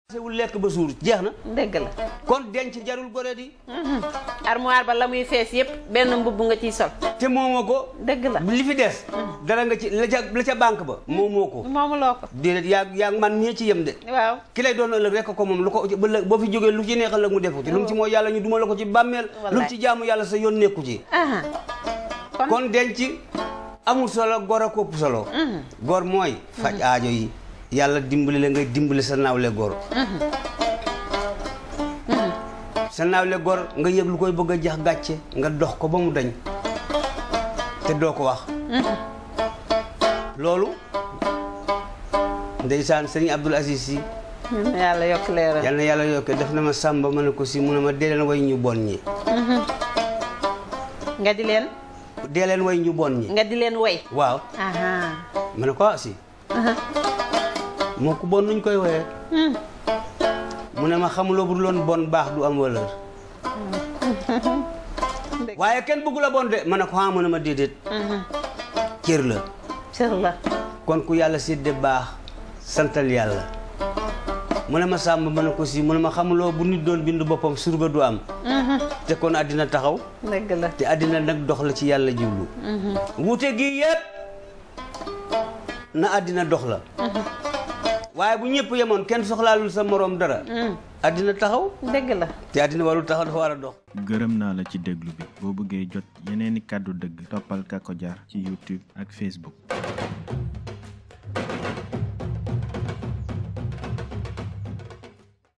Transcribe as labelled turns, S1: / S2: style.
S1: wul lekk ba suur jeex na
S2: dëgg la
S1: kon denc jarul gore di
S2: armoire ba la muy fees yëpp benn mbubb nga ciy sol
S1: te moomoo ko
S2: dëgg la
S1: li fi des dara nga ci la ca la ca banque ba moomoo ko
S2: moomuloo ko
S1: déedéet yaa yaa man ñee ci yem de
S2: waaw
S1: ki lay doon ëllëg rekk ko moom lu ko ba ëllëg boo fi jógee lu ci neex ëllëg mu defu ci lu mu ci mooy yàlla ñu duma la ko ci bàmmeel lu mu ci jaamu yàlla sa yoon nekku ci
S2: aha kon
S1: kon denc amul solo gor a kopp solo gor mooy faj aajo yi yàlla dimbali la ngay dimbali sa naawle gor sa naawle gor nga yëg lu koy bëgg a jax gàcce nga dox ko ba mu dañ te doo ko wax loolu ndeysaan sëriñ Abdul Aziz si
S2: yal na yàlla yokk leeral
S1: yal na yàlla yokke def na ma sàmba ma ne ko si mu ne ma dee leen way ñu bon ñi
S2: nga di leen
S1: dee leen way ñu bon ñi
S2: nga di leen way
S1: waaw
S2: aha
S1: ma ne ko ah si moo ko bon nuñ koy woyee mu ne ma xamuloo bu dul woon bon baax du am valeur waaye kenn bëggu la bon de ma ne ko ah mu ne ma déedéet cër la
S2: cër la
S1: kon ku yàlla sédde baax santal yàlla mu ne ma sàmm ma ne ko si mu ne ma xamuloo bu nit doon bind boppam surga du am te kon àddina taxaw
S2: dëgg la
S1: te àddina nag dox la ci yàlla jublu wuute gi yëpp na àddina dox la waaye bu ñëpp yemoon kenn soxlaalul sa moroom dara àddina taxaw
S2: dëgg la
S1: te àddina warul taxaw dafa war a dox
S3: gërëm naa la ci déglu bi boo bëggee jot yeneeni kàddu dëgg toppal Kako Jar ci YouTube ak Facebook